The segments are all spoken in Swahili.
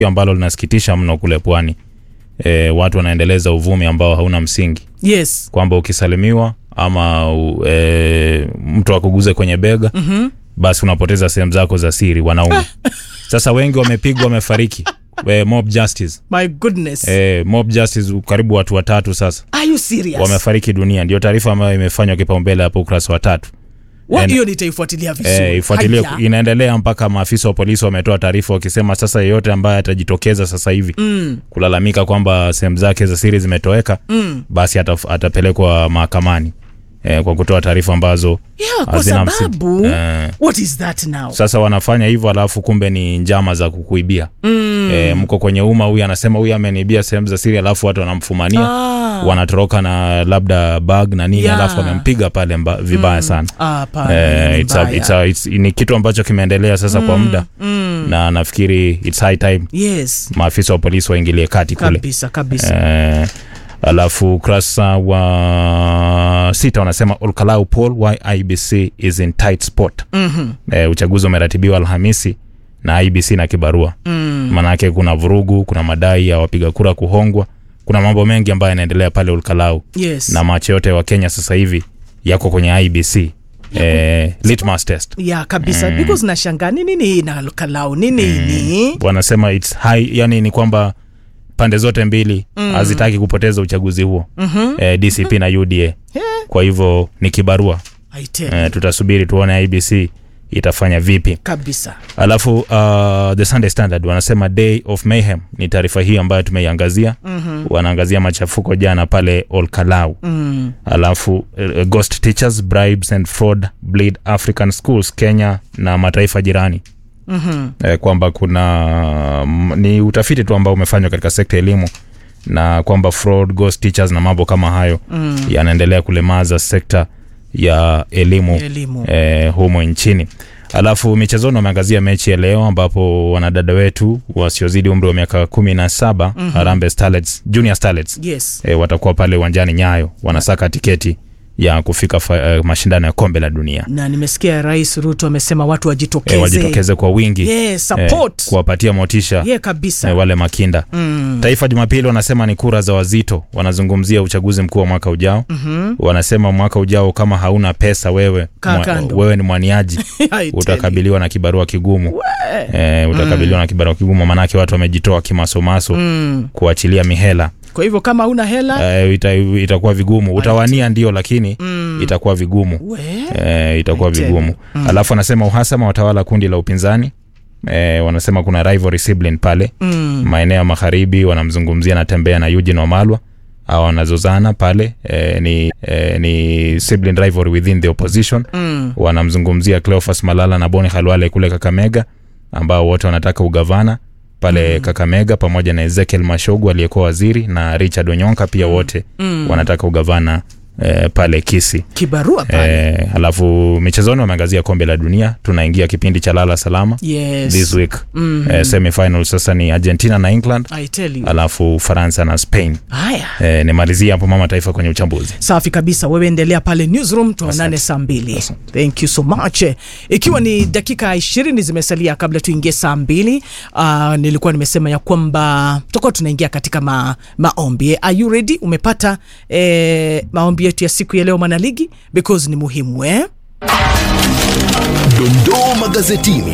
ambalo linasikitisha mno kule pwani. E, watu wanaendeleza uvumi ambao hauna msingi yes kwamba ukisalimiwa ama u- e, mtu akuguze kwenye bega mm-hmm. basi unapoteza sehemu zako za siri wanaume. Sasa wengi wamepigwa wamefariki. E, mob justice. my goodness E, mob justice karibu watu watatu sasa are you serious wamefariki dunia. Ndio taarifa ambayo imefanywa kipaumbele hapo ukurasa wa tatu. Wa- And- hiyo nitaifuatilia vizuri Eh, ifuatilie Haya. inaendelea mpaka maafisa wa polisi wametoa taarifa wakisema sasa yeyote ambaye atajitokeza sasa hivi mm. kulalamika kwamba sehemu zake za siri zimetoweka mm. basi ataf, atapelekwa mahakamani eh, kwa kutoa taarifa ambazo yeah, kwa hazina msingi. sababu Eh, what is that now sasa wanafanya hivyo alafu kumbe ni njama za kukuibia mm. e, mko kwenye umma huyu anasema huyu ameniibia sehemu za siri alafu watu wanamfumania Ah. wanatoroka na labda bag na nini Yeah. alafu wamempiga pale mba, vibaya sana Ah, hapana, Eh, ni it's a, mbaya. it's a, it's, ni kitu ambacho kimeendelea sasa kwa muda na nafikiri it's high time yes maafisa wa polisi waingilie kati kule kabisa kabisa eh, alafu ukurasa wa sita wanasema Olkalau Paul why IBC is in tight spot Mhm. eh, uchaguzi umeratibiwa Alhamisi na IBC na kibarua mm. maanake kuna vurugu kuna madai ya wapiga kura kuhongwa kuna mambo mengi ambayo yanaendelea pale Olkalau yes na macho yote wa Kenya sasa hivi yako kwenye IBC eh, litmus test ya kabisa because nashangaa ni nini hii na kalau ni nini wanasema it's high, yani ni kwamba pande zote mbili hazitaki kupoteza uchaguzi huo mm-hmm. eh, DCP na UDA kwa hivyo ni kibarua I tell eh, you, tutasubiri tuone IBC itafanya vipi kabisa alafu uh, the Sunday Standard wanasema day of mayhem ni taarifa hii ambayo tumeiangazia mm-hmm. wanaangazia machafuko jana pale Olkalau mm. alafu uh, ghost teachers bribes and fraud bleed african schools kenya na mataifa jirani mm-hmm. eh, kwamba kuna mm, ni utafiti tu ambao umefanywa katika sekta ya elimu na kwamba fraud ghost teachers na mambo kama hayo mm. yanaendelea kulemaza sekta ya elimu, Elimu. Eh, humo nchini alafu michezoni wameangazia mechi ya leo ambapo wanadada wetu wasiozidi umri wa miaka kumi na saba mm-hmm. Harambee Starlets, Junior Starlets yes e, watakuwa pale uwanjani Nyayo wanasaka tiketi ya kufika fa, uh, mashindano ya kombe la dunia na nimesikia rais ruto amesema watu e, wajitokeze wajitokeze kwa wingi yes, support kuwapatia motisha yeah, kabisa e, wale makinda mm. Taifa Jumapili wanasema ni kura za wazito, wanazungumzia uchaguzi mkuu wa mwaka ujao. mm-hmm. Wanasema mwaka ujao kama hauna pesa wewe, Kaa mwa, kando. wewe ni mwaniaji I tell you. utakabiliwa na kibarua kigumu e, utakabiliwa na kibarua kigumu, manake watu wamejitoa kimasomaso mm. kuachilia mihela kwa hivyo kama una hela e, ita, itakuwa vigumu. Utawania ndio, lakini itakuwa vigumu we e, itakuwa I tell vigumu you. alafu wanasema uhasama watawala kundi la upinzani e, wanasema kuna rivalry sibling pale mm. maeneo ya magharibi wanamzungumzia natembea na Eugene Wamalwa au wanazozana pale e, ni, e, ni sibling rivalry within the opposition Mm. wanamzungumzia Cleophas Malala na Boni Khalwale kule Kakamega ambao wote wanataka ugavana pale mm. Kakamega pamoja na Ezekiel Mashogu aliyekuwa waziri na Richard Onyonka pia wote Mm. wanataka ugavana e, pale Kisi. kibarua pale E, alafu michezoni wameangazia kombe la dunia, tunaingia kipindi cha lala salama yes this week mm. e, semifinal sasa ni Argentina na England I tell you. alafu Faransa na Spain. haya E, nimalizie hapo mama taifa kwenye uchambuzi. safi kabisa wewe endelea pale newsroom tuonane saa mbili thank you so much ikiwa ni dakika ishirini zimesalia kabla tuingie saa mbili uh, nilikuwa nimesema ya kwamba tutakuwa tunaingia katika ma, maombi are you ready umepata eh, maombi yetu ya siku ya leo mwanaligi because ni muhimu eh? Dondoo magazetini.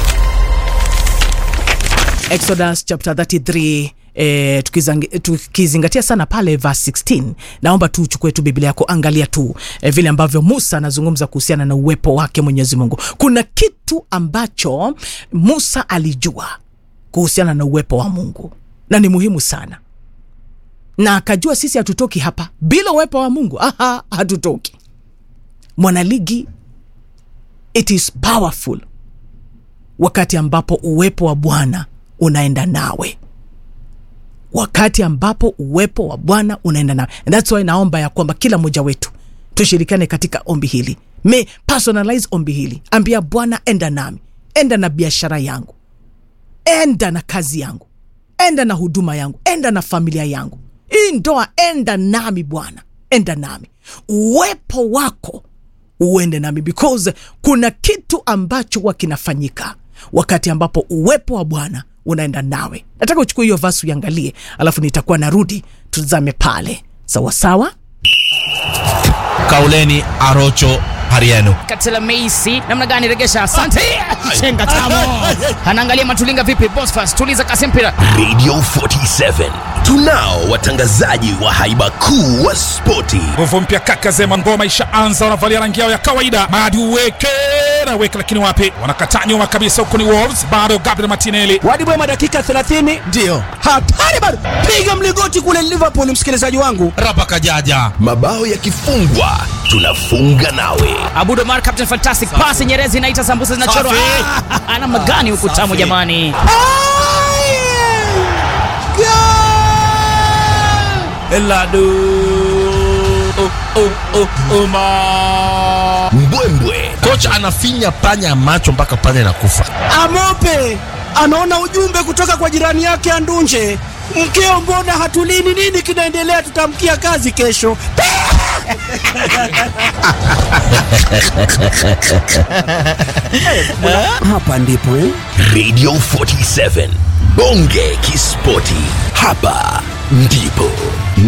Exodus chapter 33 E, tukizangi- tukizingatia sana pale verse 16 naomba tu uchukue tu biblia yako angalia tu e, vile ambavyo musa anazungumza kuhusiana na uwepo wake mwenyezi mungu kuna kitu ambacho musa alijua kuhusiana na uwepo wa mungu na ni muhimu sana na akajua sisi hatutoki hapa bila uwepo wa mungu aha hatutoki mwanaligi it is powerful wakati ambapo uwepo wa bwana unaenda nawe wakati ambapo uwepo wa bwana unaenda nawe And that's why naomba ya kwamba kila mmoja wetu tushirikiane katika ombi hili me personalize ombi hili ambia bwana enda nami enda na biashara yangu enda na kazi yangu enda na huduma yangu enda na familia yangu hii ndoa enda nami bwana enda nami uwepo wako uende nami because kuna kitu ambacho huwa kinafanyika wakati ambapo uwepo wa bwana unaenda nawe nataka uchukue hiyo vasi uiangalie alafu nitakuwa narudi tuzame pale sawasawa kauleni arocho hariano katela meisi namna gani regesha asante chenga tamo anaangalia matulinga vipi bosfas tuliza kasi mpira radio 47 tunao watangazaji wa haiba kuu wa spoti nguvu mpya kaka zema ngoma ishaanza wanavalia rangi yao ya kawaida madi uweke na weke lakini wapi wanakataa nyuma kabisa huko ni wolves bado gabriel martinelli wadi mwema dakika 30 ndiyo hatari bado piga mligoti kule liverpool msikilizaji wangu rapa kajaja mabao yakifungwa tunafunga nawe abudomar captain fantastic pasi nyerezi inaita sambusa zinachorwa Safi. Ah, ana magani huku tamu jamani elado oh, oh, oh, oh, ma. mbwembwe kocha anafinya panya ya macho mpaka panya inakufa amope anaona ujumbe kutoka kwa jirani yake andunje mkeo mbona hatulini nini kinaendelea tutamkia kazi kesho hapa ndipo eh? radio 47 bonge kispoti hapa ndipo